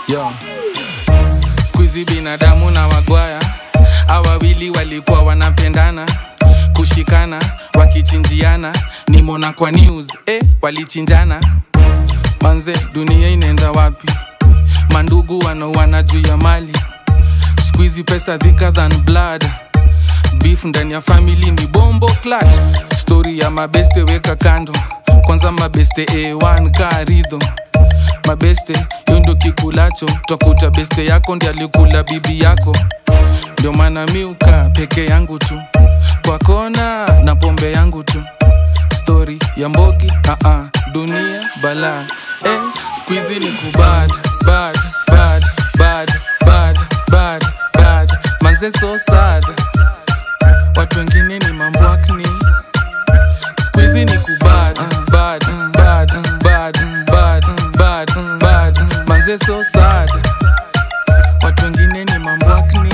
yo skuizi binadamu na wagwaya awawili walikuwa wanapendana kushikana wakichinjiana nimona kwa news eh, walichinjana manze dunia inaenda wapi mandugu wanauana juu ya mali skuizi pesa thicker than blood beef ndani ya family ni bombo clutch story ya mabeste weka kando kwanza mabeste a1 karidho mabeste yo ndo kikulacho twakuta beste yako ndi alikula bibi yako ndio maana miuka peke yangu tu kwa kona na pombe yangu tu stori ya mbogi uh -uh, dunia bala eh, squizi ni kubad bad bad bad bad bad bad manze so sad watu wengine ni mambwakni squizi ni kubad bad bad bad bad bad bad manze so sad watu wengine ni mambwakni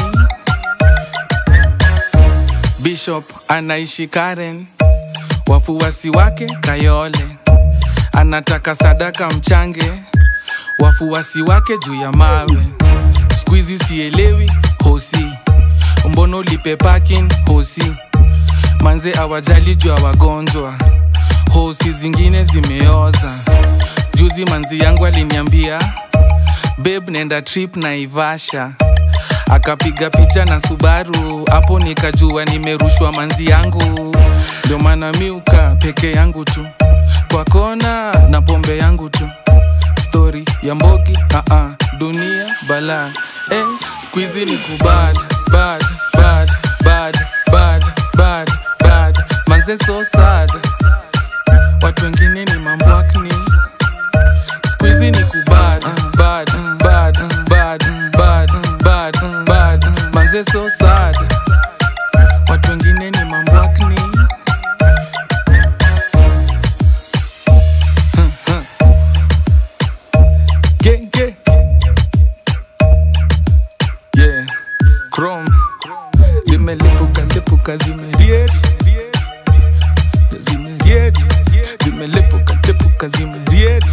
bishop anaishi karen wafuasi wake kayole anataka sadaka mchange wafuasi wake juu ya mawe skuizi sielewi hosi mbono lipe parking hosi manze awajali juu ya wagonjwa hosi zingine zimeoza juzi manzi yangu aliniambia beb nenda trip na ivasha akapiga picha na subaru hapo nikajua nimerushwa manzi yangu ndio maana miuka peke yangu tu kwa kona na pombe yangu tu stori ya mbogi uh -uh, dunia bala eh, squizi ni kubad bad bad bad bad bad bad manze so sad watu wengine ni mambwakni squizi ni kubad bad bad bad bad bad bad manze so sad watu wengine ni mambwakni genge yeah chrome zimelipuka lipuka zimeriet zimeriet zimelipuka lipuka zimeriet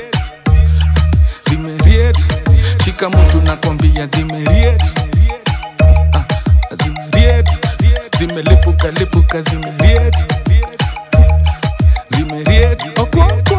zimeriet shika mtu nakwambia zimeriet Ah, zimeriet zimelipuka lipuka zimeriet zimeriet okwo